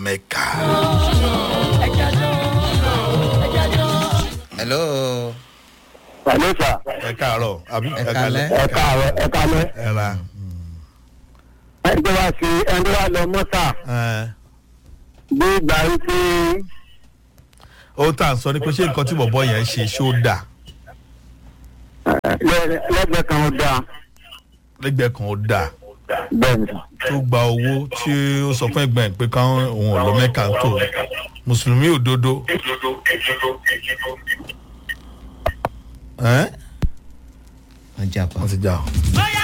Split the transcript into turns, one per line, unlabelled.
mẹ́ka.
hello.
Hello sir.
ẹ káàárọ̀ àbí
Ẹ káalẹ́.
ẹ káàárọ̀ ẹ káalẹ́.
ẹ ra
ẹni tó wá sí ẹni tó wá lọ mọ́tà
ẹ.
bí ìgbà yìí tí
ó tà ń sọ ni pé ṣé nǹkan tí bọ̀bọ̀ yẹn ṣe ṣó dà
lẹ́- lẹ́gbẹ̀ẹ́ kan ó dáa
lẹ́gbẹ̀ẹ́ kan ó dà
bẹ́ẹ̀ ni sà.
tó gba owó tí ó sọ fún ẹgbẹ́ ẹ̀ pé káwọn òun ò lọ mẹ́ka tó mùsùlùmí òdodo. ẹ
wọ́n jà pa.
wọ́n ti já o.